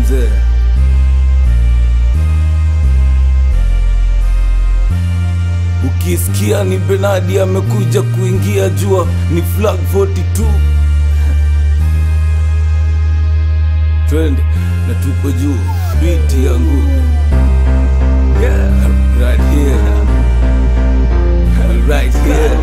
mzee ukisikia ni benadi amekuja kuingia jua ni flag 42 twende na tuko juu biti yangu yeah, right here right here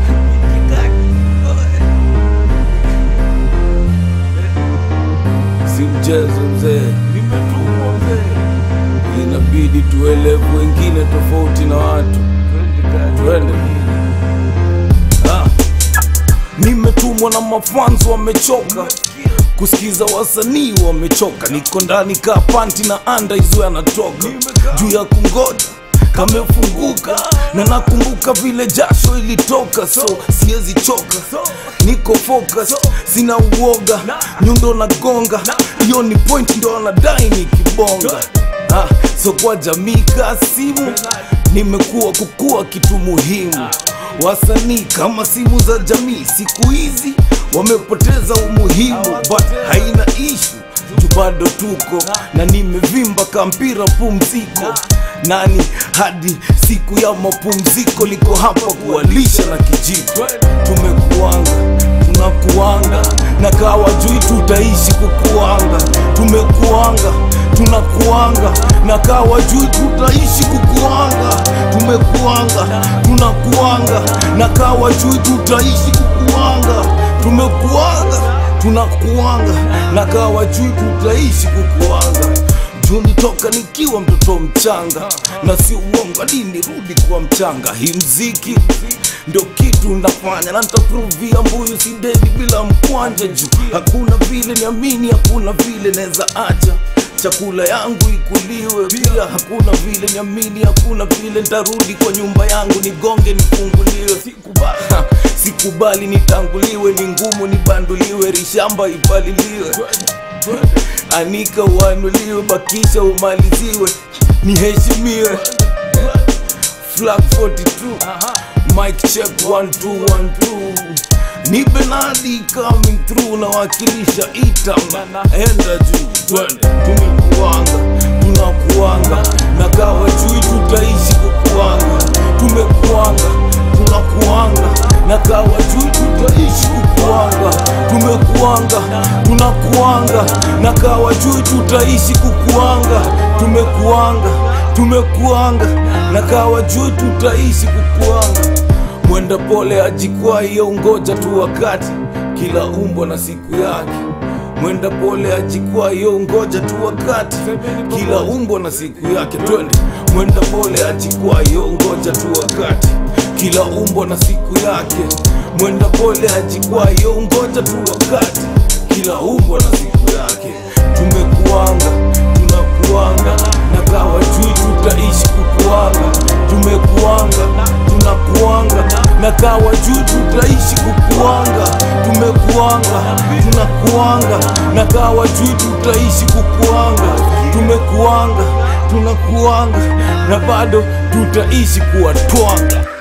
si mchezo mzee nimetumwa mzee inabidi tuelewe wengine tofauti na watu twende Ah. nimetumwa na mafanzo wamechoka kusikiza wasanii wamechoka niko ndani ka panti na anda hizo yanatoka juu ya kungoja kamefunguka na nakumbuka vile jasho ilitoka so siwezi choka niko focus sina uoga nyundo na gonga hiyo ni point ndo anadai nikibonga ah, so kwa jamii kasimu nimekuwa kukua kitu muhimu wasanii kama simu za jamii siku hizi wamepoteza umuhimu but haina ishu juu bado tuko na nimevimba kampira pumziko nani hadi siku ya mapumziko liko hapa kuwalisha na kijiko tumekuanga tunakuanga na kawa jui tutaishi kukuanga tumekuanga tunakuanga na kawa jui tutaishi kukuanga tumekuanga tunakuanga na kawa jui tutaishi kukuanga tumekuanga tunakuanga na kawa jui tutaishi kukuanga juni toka nikiwa mtoto mchanga na si uongo hadi nirudi kuwa mchanga hii mziki ndio kitu nafanya na nitaprovia mbuyu si dedi bila mkwanja juu hakuna vile niamini hakuna vile naweza acha chakula yangu ikuliwe pia hakuna vile niamini hakuna vile ntarudi kwa nyumba yangu nigonge nifunguliwe sikubali, Ha, sikubali nitanguliwe ni ngumu nibanduliwe rishamba ipaliliwe anika uanuliwe bakisha umaliziwe niheshimiwe flag 42 mic check 1212 ni benadi coming through na wakilisha itam enda juu twende tumekuanga tunakuanga na kawa jui tutaishi kukuanga tumekuanga tunakuanga na kawa jui tutaishi kukuanga tumekuanga tunakuanga na kawa jui tutaishi kukuanga tumekuanga tumekuanga na kawa jui tutaishi kukuanga mwenda pole ajikwaa hiyo ngoja tu wakati kila umbo na siku yake mwenda pole ajikwaa hiyo ngoja tu wakati kila umbo na siku yake twende mwenda pole ajikwaa hiyo ngoja tu wakati kila umbo na siku yake mwenda pole ajikwaa hiyo ngoja tu wakati kila umbo na siku yake tumekuanga tunakuanga na kawa jui tutaishi kukuanga tumekuanga tunakuanga na kawa juu tutaishi kukuanga tumekuanga tunakuanga na kawa juu tutaishi kukuanga tumekuanga tunakuanga na bado tutaishi kuwatwanga